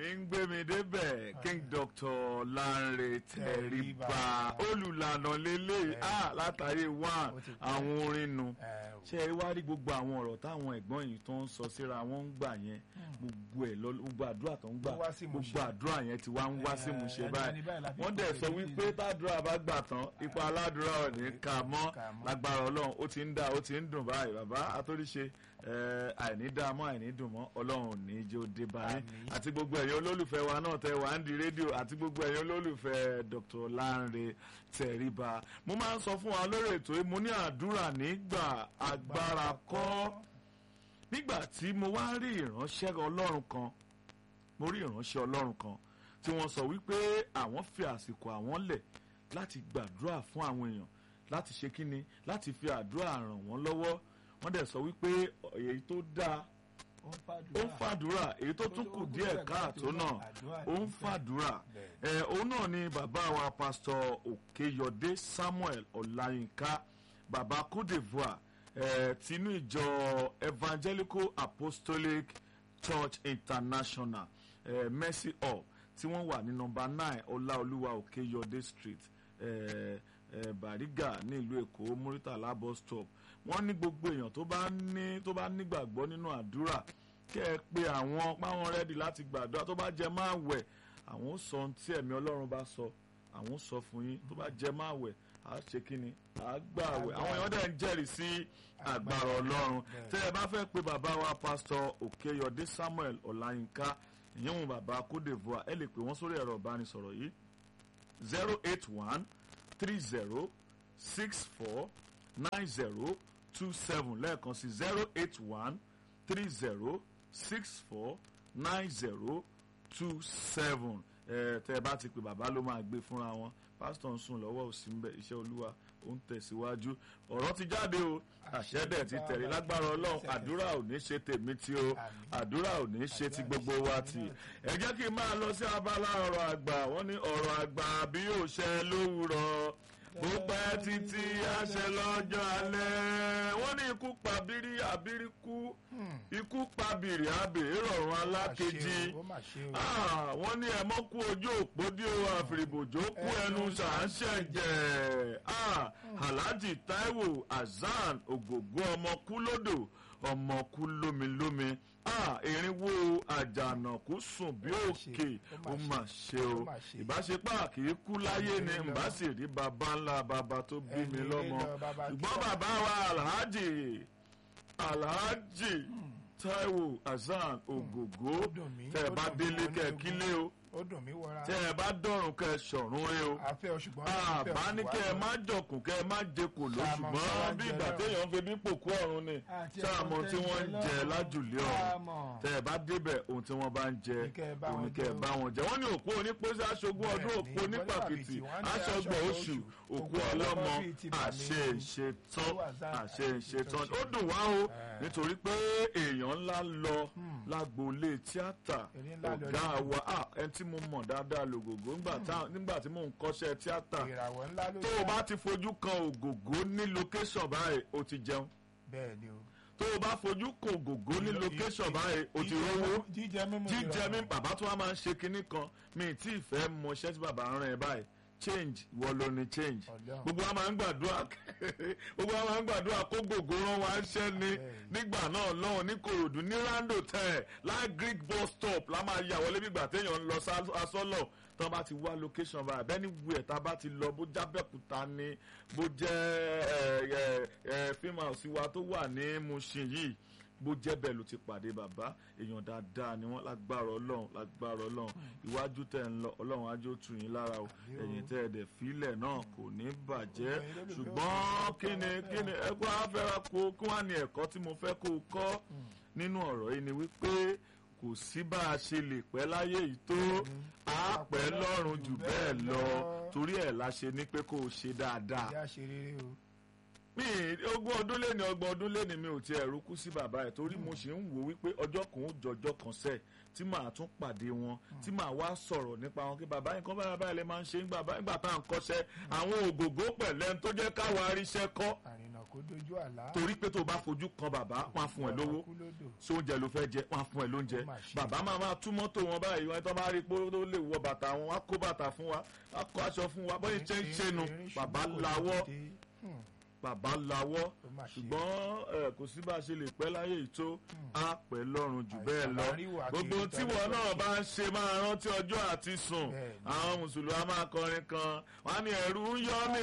ní ń gbé mi débẹ̀ king doctor Lanre Tẹríba olùlànà lélẹ̀ ah látàrí one Ó ti pẹ́. àwọn orin nu ẹ o. ṣé ẹ wá rí gbogbo àwọn ọ̀rọ̀ táwọn ẹ̀gbọ́n yìí tó ń sọ síra wọn ń gbà yẹn gbogbo ẹ̀ lọ gbogbo àdúrà tó ń gbà Ó wá sí ìmúṣẹ. gbogbo àdúrà yẹn ti wá ń wá sí Eh, ìmúṣẹ ẹni- báyìí ẹni báyìí la fi wọ́n dẹ̀ kọ́ sọ èyí wípé tí- tádùrà bá gbà tán ipa aládùúrà ò ní ká mọ́ Ká mọ́. lágbára ọlọ́run ó ti ń dá ó ti ń dùn báyìí bàbá atóríṣe eh, àìní dá mọ́ àìní dùn mọ́ ọlọ́run ò ní jẹ́ ó dé báyìí Àmín. àti gbogbo ẹ̀yin olólùfẹ́ wa náà tẹ wà ń di rédíò àti gbogbo ẹ̀yin olólùfẹ́ Dr. Lanre Tẹríba mo máa ń sọ fún wa lórí ètò yìí mo ní àdúrà nígbà agbára kọ́ nígbà tí mo wá rí ìránṣẹ́ ọlọ́run kan mo rí ìránṣẹ́ ọlọ́run kan tí wọ́n sọ wípé àwọn fi àsìkò àwọn lẹ̀ láti gbàdúrà fún àwọn èèyàn láti ṣe kíni láti fi àdúrà ràn wọ́n lọ́wọ́ wọ́n dẹ̀ sọ wípé èyí tó dáa ó ń ó ń fàdúrà èyí tó tún kù díẹ̀ káàtó náà ó ń fàdúrà ẹ òun náà ni bàbá wa pásítọ̀ Òkèyọdé Samuel Ọláyínká bàbá Côte d'Ivoire ẹ tinú ìjọ Evangelical Apostolic Church International ẹ Mercy Hall tí wọ́n wà ní nọ́mbà nine Ọláolúwa Òkèyọdé Street ẹ ẹ Bàrígà ní ìlú Èkó Muritala bus stop wọ́n ní gbogbo èèyàn tó bá ní tó bá nígbàgbọ́ nínú àdúrà kẹ́ ẹ pé àwọn páwọn rẹ́dì láti gbàdúrà tó bá jẹ máa wẹ̀ àwọn ó sọ ohun tí ẹ̀mí Ọlọ́run bá sọ àwọn ó sọ fún yín tó bá jẹ máa wẹ̀ á ṣe kí ni á gbà wẹ̀ àwọn èèyàn dẹ̀ ń jẹ́rìí sí agbára Ọlọ́run tẹ́ ẹ bá fẹ́ pe bàbá wa pásítọ̀ Òkèyọdé Samuel Ọláyínká ìyẹn wọn bàbá Côte d'Ivoire ẹ lè pè wọ́n sórí ẹ̀rọ ìbánisọ̀rọ̀ yìí zero eight one three zero six four nine zero two seven lẹ́ẹ̀kan sí zero eight one three zero six four nine zero two seven ẹ tẹ́ ẹ bá ti pè bàbá ló máa gbé fúnra wọn pásítọ̀ ń sùn lọ́wọ́ òsì ń bẹ iṣẹ́ olúwa ó ń tẹ̀síwájú ọ̀rọ̀ ti jáde o àṣẹ dẹ̀ ti tẹ̀lé lágbára ọlọ́run àdúrà ò ní ṣe tèmi tí o àdúrà ò ní ṣe ti gbogbo wa tì ẹ jẹ́ kí n máa lọ sí abala ọ̀rọ̀ àgbà wọ́n ní ọ̀rọ̀ àgbà bí yóò ṣẹ lówùrọ̀ bó pẹ́ títí àṣẹ lọ́jọ́ alẹ́ wọ́n ní ikú pa bírí àbírí kú ikú pa bìrì àbèrè rọ̀rùn alákejì Ah, wọ́n ní ẹ̀mọ́ kú ojú òpó dí o àfìrìbòjò kú ẹnu ṣàǹṣẹ̀jẹ̀ Ah, Alhaji Taiwo Hasan Ògògó ọmọ kú lódò ọmọ kú lómilómi Ah, erinwo àjànàkú sùn bí òkè ó mà ṣe o ìbáṣepọ̀ kì í kú láyé ni ǹbá sì rí baba ńlá baba tó bí mi lọ́mọ ṣùgbọ́n bàbá wa Alhaji Alhaji Taiwo Hasan Ògògó tẹ́ ẹ bá délé kẹ́ ẹ kílé o ó dùn mí wọra. tẹ́ ẹ bá dọ̀rùn kẹ́ ẹ ṣọ̀run rẹ o àfẹ́ o ṣùgbọ́n. àbá ní kẹ́ ẹ má jọkùn kẹ́ ẹ má jẹkò ló Sáàmọ̀ ṣùgbọ́n tí wọ́n bí ń ìgbà jẹ téèyàn ń fi bí pòkú ọ̀run ni Àti sáàmọ̀ ẹ̀kọ́ tí tẹ́ wọ́n ń ń jẹ jẹ lájùlé ọ̀run Sáàmọ̀. tẹ́ ẹ bá débẹ̀ ohun tí wọ́n bá ń jẹ Ní kẹ́ ẹ bá òun ní wọn kẹ́ ẹ jẹ o. bá wọn jẹ wọ́n ní òkú onípòsí aṣogún ọdún Bẹ́ẹ̀ni, òkú onípàkìtì onípàkìtì, wọ́n ní aṣọgbọ̀n aṣọgbọ̀n oṣù oṣù, òkú òkú ọlọ́mọ ọlọ́mọ bíi ti bàmí. àṣẹ ìṣetán Ó wà záà, àṣẹ ìṣetán àṣẹ ó dùn wá o Eh. nítorí pé èèyàn ńlá lọ lágboolé tíátà Ẹni ńlá lọ ọ̀gá ní- wa ah, ẹni tí mo mọ̀ dáadáa lògògó ńgbà tá- nígbà tí mò ń kọ́ṣẹ́ tíátà ìràwọ̀ ńlá ló tó o bá ti fojú kan ògògó ní location báyìí o ti jẹun bẹ́ẹ̀ ni o. tó o bá fojú kan ògògó ní location báyìí o ti rówó jíjẹ mímu jíjẹ mi ìrọ̀rùn. bàbá tó wá máa ń ṣe kinní kan mi tí ì fẹ́ mọ iṣẹ́ tí bàbá ń rán ẹ báyìí change ìwọ ló ní change Ọlọ́run. gbogbo wa máa ń gbàdúrà gbogbo wa máa ń gbàdúrà kó gògó rán wa ṣẹ́ ni nígbà náà lọ́wọ́ ní Kòròdú ní rando tẹ̀ láì Greek bus stop la máa yà wọlé bí ìgbà téèyàn ń lọ sá- asọ́lọ̀ tán bá ti wá location báyìí bẹ́ẹ̀ ni wù ẹ̀ tá a bá ti lọ bó jábẹ́kúta ni bó jẹ́ ẹ̀ ẹ̀ ẹ̀ fíìmù àwòsí wa tó wà ní Mushin yìí bó jẹ́ bẹ́ẹ̀ ló ti pàdé bàbá èèyàn dáadáa ni wọ́n lágbára ọlọ́run lágbára ọlọ́run iwájú tẹ̀ ń lọ ọlọ́run ajó tù yín lára o ẹ̀yìn tẹ́ ẹ̀ dẹ̀ fílẹ̀ náà kò ní bàjẹ́ ṣùgbọ́n kí ni kí ni ẹgbẹ́ afẹ́ra kó kí wọ́n á ní ẹ̀kọ́ tí mo fẹ́ kó o kọ́ nínú ọ̀rọ̀ yìí ni wípé kò sí bá a ṣe lè pẹ́ láyé yìí tó a pẹ́ lọ́run jù bẹ́ẹ̀ lọ torí ẹ̀ la ṣe ní pé kó o ṣe dáadáa ìyá ṣe rere o. mi ogún ọdún lé ní ọgbọ̀n ọdún lé ní mi ò tiẹ̀ rúkú sí bàbá ẹ̀ torí mo ṣe ń wò wípé ọjọ́ kan ó jọjọ́ kan sẹ̀ tí màá tún pàdé wọn tí màá wá sọ̀rọ̀ nípa wọn kí bàbá nǹkan báyìí báyìí lè máa ń ṣe nígbà bá- nígbà tá à ń kọ́ṣẹ́ àwọn ògògó pẹ̀lẹ́ tó jẹ́ káwa aríṣẹ́ kọ́ àrìnà kọ́ kó dojú àlá. torí pé tó o bá fojú kan bàbá wọn á fún ẹ lówó Kú lódò. ṣé oúnjẹ ló fẹ́ jẹ wọn á fún ẹ lóúnjẹ Ó mà ṣe. bàbá máa máa tú mọ́tò wọn báyìí wọn tó bá rí pé ó lè wọ bàtà wọn wá kó bàtà fún wa wá kó aṣọ fún wa bóyá ṣe ń ṣe nu Erin ṣubú bàbá kò ní lawọ́ dìde. Hmm, bàbá lawọ́ ó mà ṣe. ṣùgbọ́n ẹ, kò sí bá a ṣe lè pẹ́ láyé yìí tó á pẹ́ lọ́rùn jù bẹ́ẹ̀ lọ Àìsàn láríwá kiri gbogbo tí wọn tẹ́lẹ̀ náà tó bá ń ṣe máa rántí ọjọ́ àti sùn Bẹ́ẹ̀ni. àwọn mùsùlùmí á máa kọrin kan wọn á ní ẹ̀rù ń yọ mí